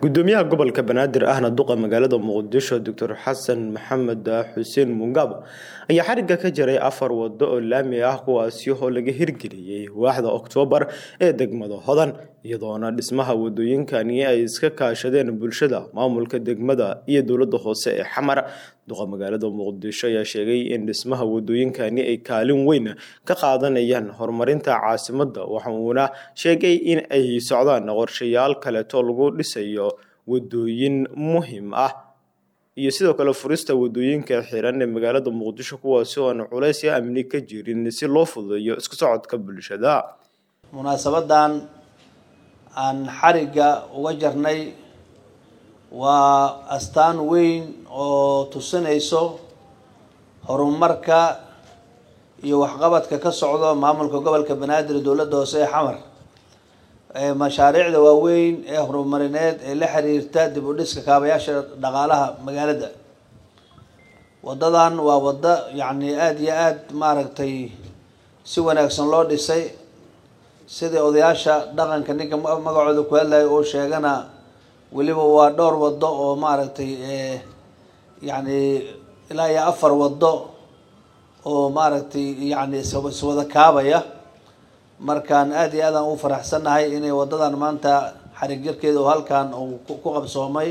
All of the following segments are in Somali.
gudoomiyaha gobolka banaadir ahna duqa magaalada muqdisho doctor xasan maxamed xuseen mungabo ayaa xariga ka jaray afar wado oo laami ah kuwaasi oo laga hirgeliyey waaxda oktoobar ee degmada hodan iyadoona dhismaha wadooyinkani ay iska kaashadeen bulshada maamulka degmada iyo dowlada hoose ee xamar duqa magaalada muqdisho ayaa sheegay in dhismaha wadooyinkani ay kaalin weyn ka qaadanayaan horumarinta caasimada waxauuna sheegay in ay socdaan qorshayaal kaleeto lagu dhisayo wadooyin muhiim ah iyo sidoo kale furista wadooyinka xiran ee magaalada muqdisho kuwaasi oo aan culays iyo amni ka jirin si loo fududeeyo isku socodka bulshada munaasabadan aan xarigga uga jarnay waa astaan weyn oo tusinayso horumarka iyo waxqabadka ka socdo maamulka gobolka banaadir dowladda hoose ee xamar mashaariicda waaweyn ee horumarineed ee la xiriirta dib u dhiska kaabayaasha dhaqaalaha magaalada wadadan waa waddo yacni aada iyo aada maaragtay si wanaagsan loo dhisay sidai odayaasha dhaqanka ninka magacooda ku hadlayo oo sheegana weliba waa dhowr waddo oo maaragtay yacni ilaa iyo afar waddo oo maaragtay yacni iswada kaabaya markaan aada iyo aadaan u faraxsannahay inay waddadan maanta xarig jarkeeda oo halkan uu ku qabsoomay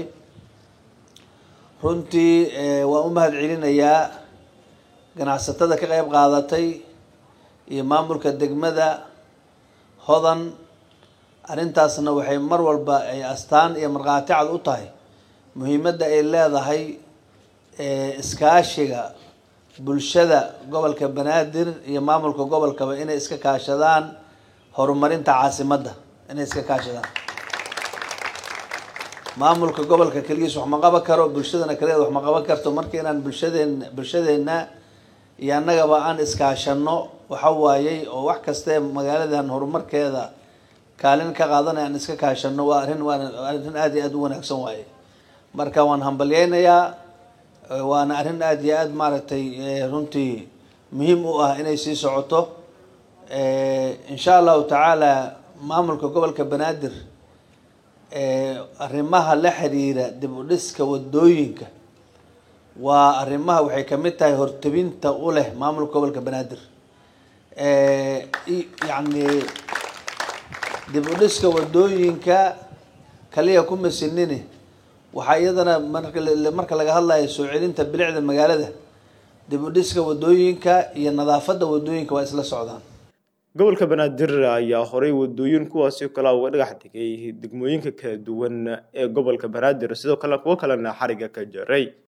runtii waan u mahad celinayaa ganacsatada ka qeyb qaadatay iyo maamulka degmada hodan arrintaasna waxay mar walba ay astaan iyo markhaati cad u tahay muhiimadda ay leedahay iskaashiga bulshada gobolka banaadir iyo maamulka gobolkaba inay iska kaashadaan horumarinta caasimadda inay iska kaashadaan maamulka gobolka keligiis wax ma qaban karo bulshadana kaligeed wax ma qaban karto marka inaan bulshadeen bulshadeenna iyo annagaba aan iskaashano waxa waayey oo wax kaste magaaladan horumarkeeda kaalin ka qaadanaya aan iska kaashano waa arrin waa arrin aada iyo aada u wanaagsan waaye marka waan hambalyeynayaa waana arrin aada iyo aada maaragtay runtii muhiim u ah inay sii socoto insha allahu tacaala maamulka gobolka banaadir arrimaha la xiriira dib u dhiska wadooyinka waa arrimaha waxay kamid tahay hortebinta u leh maamulka gobolka banaadir yacni dib u dhiska wadooyinka kaliya ku masinini waxaa iyadana marka laga hadlayo soo celinta bilicda magaalada dib u dhiska wadooyinka iyo nadaafadda wadooyinka waa isla socdaan gobolka banaadir ayaa horay wadooyin kuwaasi kale uga dhagax digay degmooyinka kala duwan ee gobolka banaadir sidoo kale kuwo kalena xariga ka jaray